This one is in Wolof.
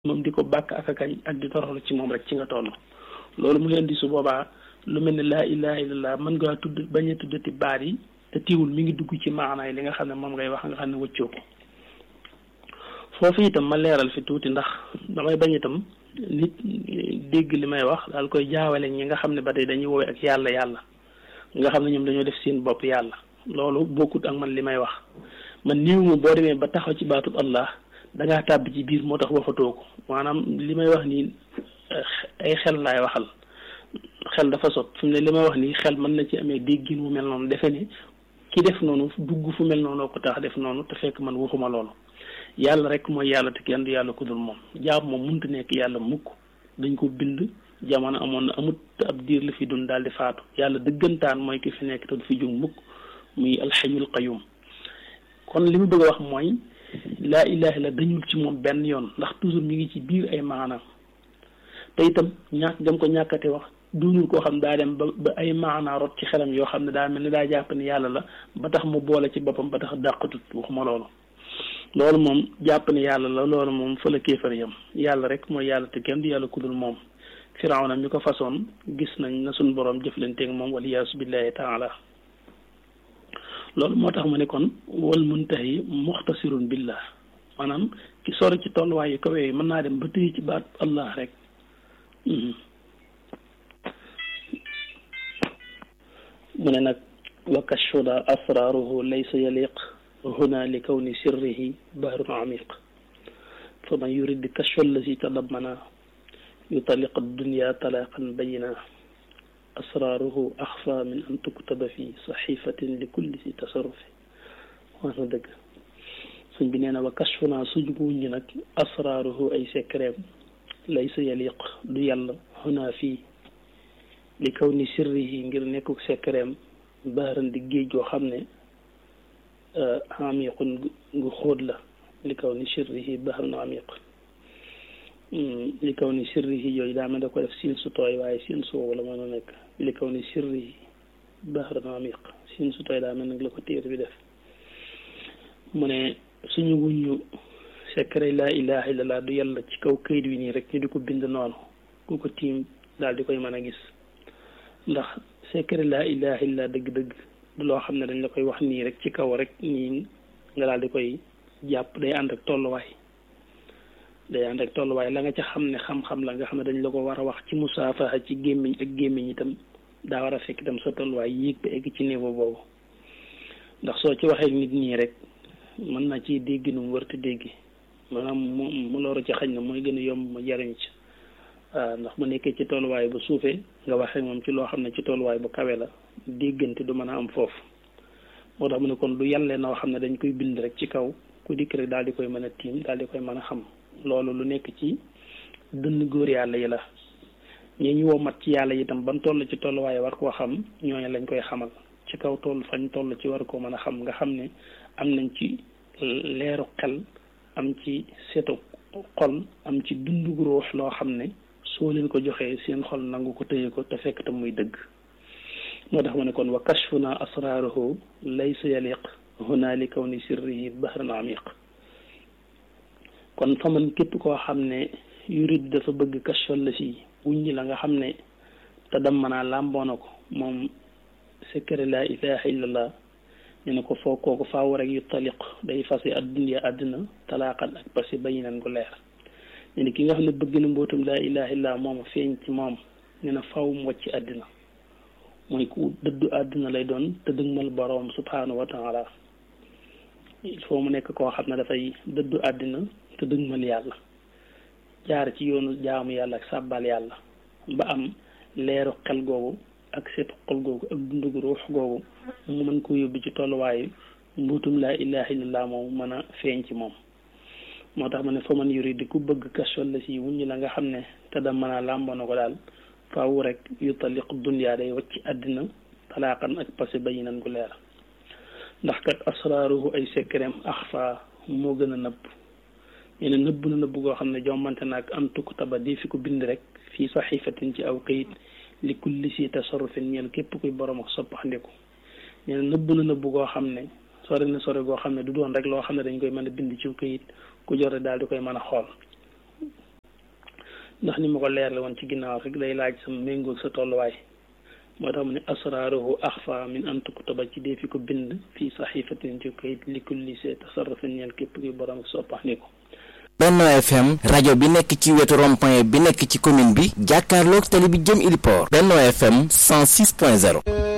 moom di ko bàkk ak a kañ ak di toroxlu ci moom rek ci nga toll loolu mu leen di su boobaa lu mel ne laa ilaha illallah mën ngaa tudd bañ a tuddati baat yi te tiwul mi ngi dugg ci maanaay li nga xam ne moom ngay wax nga xam ne wëccoo ko foofu itam ma leeral fi tuuti ndax damay bañ itam nit dégg li may wax daal koy jaawale ñi nga xam ne ba tey dañuy woowee ak yàlla yàlla nga xam ne ñoom dañoo def seen bopp yàlla loolu bokkut ak man li may wax man niw ma boo demee ba taxaw ci baatub allah dangaa tàbbi ci biir moo tax waxatoo ko maanaam li may wax nii ay xel laay waxal xel dafa sot fi mu ne li may wax nii xel mën na ci amee déggin wu mel noonu defe ne ki def noonu dugg fu mel noonu ko tax def noonu te fekk man waxuma loolu yàlla rek mooy yàlla te kenn du yàlla ku dul moom jaam moom mënut nekk yàlla mukk dañ ko bind jamono amoon na amut ab diir la fi dund daal di faatu yàlla dëggantaan mooy ki fi nekk te du fi jug mukk muy alxayul qayum kon li mu bëgg a wax mooy laa ilaha illa dañul ci moom benn yoon ndax toujours mi ngi ci biir ay maanaam te itam ñàkk gam ko ñàkkate wax duunul koo xam daa dem ba ba ay maanaa rot ci xelam yoo xam ne daa mel ni daa jàpp ne yàlla la ba tax mu boole ci boppam ba tax dàqatut waxuma loolu loolu moom jàpp ne yàlla la loolu moom fa la kéefar yam yàlla rek mooy yàlla te kenn du yàlla kudul moom firawna mi ko façon gis nañ na suñ boroom jëflanteeg moom waliyaasu billahi taala loolu moo tax mu ne kon wal muntahi muxtasirun billah maanaam ki sori ci tolluwaay yu kawe yi mën naa dem ba tëye ci baat allah rek mu ne nag wa kashfuda asraruhu laysa yaliq huna li kawni sirrihi bahrun amiq fa man yurid kashfa allazi tadammana yutaliq dunya talaqan bayina asraruhu axfa min an tuktaba fi saxifatin li kulli si tasarrufi wax na dëgg suñ bi nee na wa kashfuna suñ ko wuññi nag asraruhu ay secret laysa yaliq du yàlla huna fii li kaw ni sirrihi ngir nekkuk secret baaran di géej goo xam ne amiqun gu xóot la li kaw ni sirrihi baaran amiq li kaw ni sirrihi yooyu daa mel da ko def siin su tooy waaye siin su wow la mën a nekk li kaw ni sirrihi baaran amiq siin su tooy daa mel nag la ko téere bi def mu ne suñu wuñu secret laa ilaha illallah du yàlla ci kaw këyit wi nii rek ñu di ko bind noonu ku ko tiim daal di koy mën a gis ndax secret laa ilaha illallah dëgg-dëgg du loo xam ne dañ la koy wax nii rek ci kaw rek nii nga daal di koy jàpp day ànd ak tolluwaay day ànd ak tolluwaay la nga ca xam ne xam-xam la nga xam ne dañ la ko war a wax ci musaafaha ci gémmiñ ak gémmiñ itam daa war a fekk itam sa tolluwaay yéeg ba egg ci niveau boobu ndax soo ci waxee nit ñii rek mën na ci dégg nu mu wërti dégg maanaam mu mu loolu ci xañ na mooy gën a yomb ma jariñ ci waaw ndax bu nekkee ci tolluwaay bu suufee nga waxee moom ci loo xam ne ci tolluwaay bu kawe la déggante du mën a am foofu moo tax mu ne kon lu yàllee noo xam ne dañ koy bind rek ci kaw ku dikk rek daal di koy mën a tiim daal di koy mën a xam loolu lu nekk ci dënn góor yàlla yi la ñi ñu woo mat ci yàlla itam ban toll ci tolluwaay war koo xam ñooñu lañ koy xamal ci kaw toll fañ toll ci war koo mën a xam nga xam ne am nañ ci leeru xel am ci setu xol am ci dundu ruux loo xam ne soo leen ko joxee seen xol nangu ko tëye ko te fekk tam muy dëgg moo tax ma ne kon wa kashfuna asraruhu laysa yaliq huna li kawni sirrihi bahran amiq kon fa man képp koo xam ne yurid dafa bëgg kashfal la si wuññi la nga xam ne te dammanaa làmboona ko moom secret la ilaha illallah ñu ne ko foo kooku faaw rek yu taliq day fase adduniya àddina talaaqan ak pasi bayinan gu leer ñu ne ki nga xam ne bëgg na mbootum laa ilaha illallah moom feeñ ci moom ñu ne faaw mu wàcc àddina mooy ku dëddu àddina lay doon te dëgmal boroom subhanahu wa taala il faut mu nekk koo xam ne dafay dëddu àddina te dëgmal yàlla jaar ci yoonu jaamu yàlla ak sàbbal yàlla ba am leeru xel googu ak seetu xol googu ak dundugu ruux googu mu mën ko yóbbu ci tolluwaayu mbuutum laa ilaha illallah moom mën a feeñ ci moom moo tax ma ne fa man yuri di ku bëgg kashfal la si wuññi la nga xam ne te da mën a làmboo na ko daal faaw rek yu taliq dunya day wacc àddina talaaqan ak passé bayinan gu leer ndax kat asraaruhu ay secretam axfa moo gën a nëbb ñu ne nëbb na nëbb goo xam ne jommante naag an tuktaba di fi ko bind rek fii saxifatin ci aw kayit li kulli si tasarrufin ñeel képp kuy borom ak soppaxndiku ñu ne nëbb na nëbb goo xam ne sore na sore goo xam ne du doon rek loo xam ne dañ koy mën a bind ci kayit ku jore daal di koy mën a xool ndax ni ma ko leerle woon ci ginnaaw rek day laaj sa méngoog sa tolluwaay moo tax mu ne asraaruhu axfa min an tuktaba ci dee fi ko bind fii saxifatin ci kayit li kulli see tasarrufin ñeel képp kuy borom soppax ni ko Benno FM rajo bi nekk ci wetu rond-point bi nekk ci commune bi jàkkaarloog tali bi jëm Iliport Benno FM 106.0